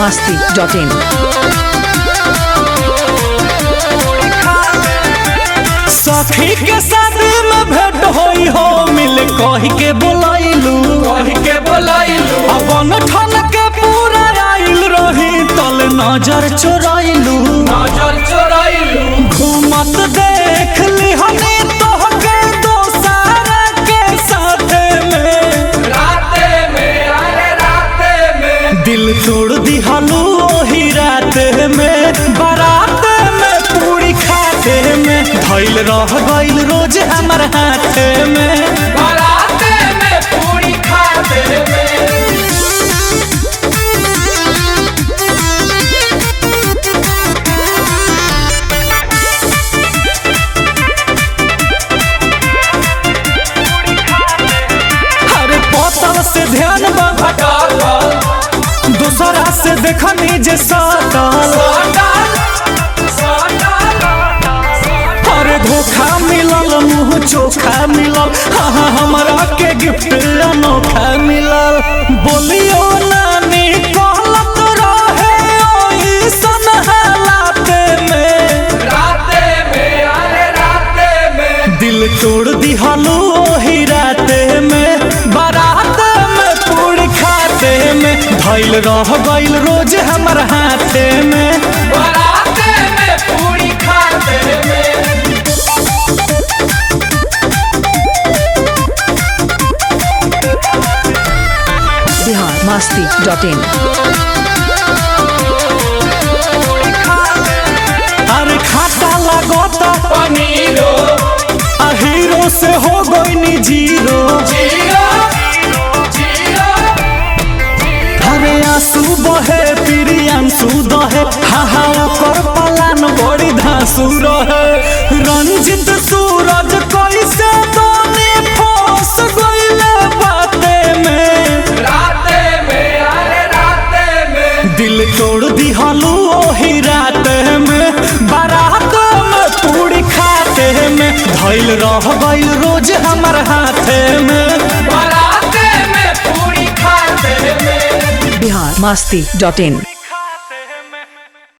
masti.in. सखी के शादी में भेंट होई हो मिल कही के बोलाइलू कही के बोलाइलू अपन ठन के पूरा आइल रही तल नजर चोराइलू नजर चोराइलू घूमत देख ली हनी तोहके दोसार के साथे में राते में अरे राते में दिल तोड़ दिहलू ओही रात में बारात में पूरी खाते में धैल रह गइल रोज हमर हाथ में बाराते में पूरी खाते में अरे बोतल से ध्यान बा डाल दूसरा से देखनी जे सटल अरे धोखा मिलल मुंह चोखा मिलल हाँ हाँ हमरा के गिफ्ट अनोखा मिलल बोलियो नानी कहलत रहे ओइसन हालात में राते में अरे राते में दिल तोड़ दिहलू ओही राते में बारात में पूरी खाते में धैल रह गइल रोज हमर हाथे में बाराते में पूरी खाते में Bihar masti.in. अरे खाता लगता पनीरो आ हीरो से हो गई जीरो जीरो जीरो अरे आंसू बहे प्रियांशु दहे हाँ हाँ ओकर पलान बड़ी धांसू रहे रंजित सूरज कैसे दोने फंस गइले बाते में राते में अरे राते में दिल तोड़ दिहलू ओही रात में बारात में पूरी खाते में धैल रह गइल रोज हमर हाथे में बाराते में पूरी खाते में Bihar masti.in.